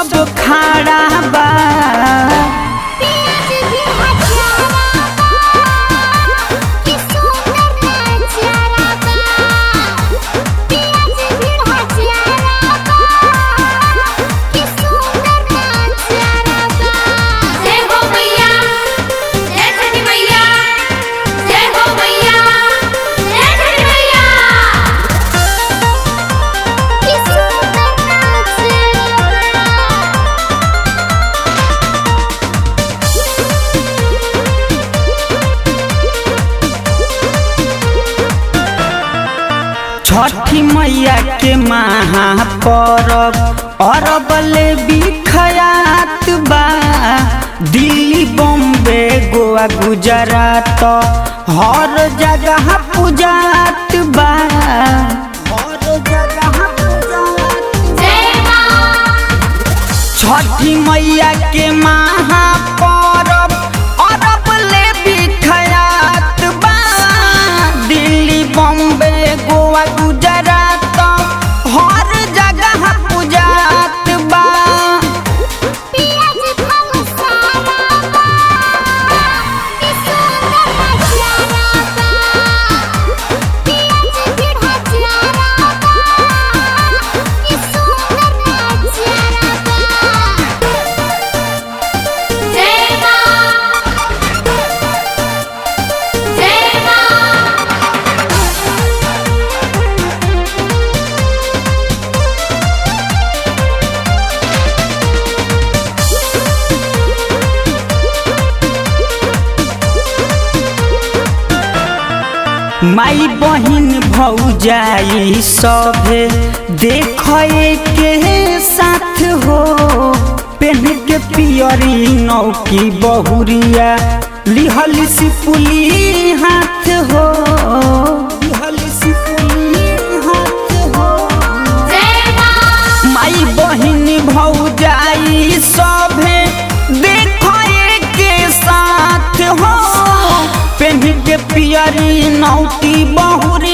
सब खाड़ा बा पियाज भी हजारा कि सुंदर नजारा बा पियाज भी हजारा कि सुंदर नजारा बा जय हो मैया जय छठी मैया जय हो मैया जय छठी मैया कि सुंदर नजारा छठी मैया के महापर्व अरब ले बिखयात बा दिल्ली बॉम्बे गोवा गुजरात हर जगह पूजात बा हर जगह पूजात जय माँ छठी मैया के महापर्व अरब ले बिखयात बा दिल्ली बॉम्बे गोवा गुजरात हर जगह पूजात बा पियाज मसाला बा कि सुंदर नजारा बा पियाज भी हजारा बा कि सुंदर नजारा बा जय माँ जय माँ माई बहिन भौजाई सभे देखे के साथ हो पेन के पियरी नौकी बहुरिया लिहल सिपुली हाथ हो लिहल सिपुली हाथ हो जय माँ माई बहिन भौजाई सभे देखे के साथ हो पेन के पियरी नौती बहुरी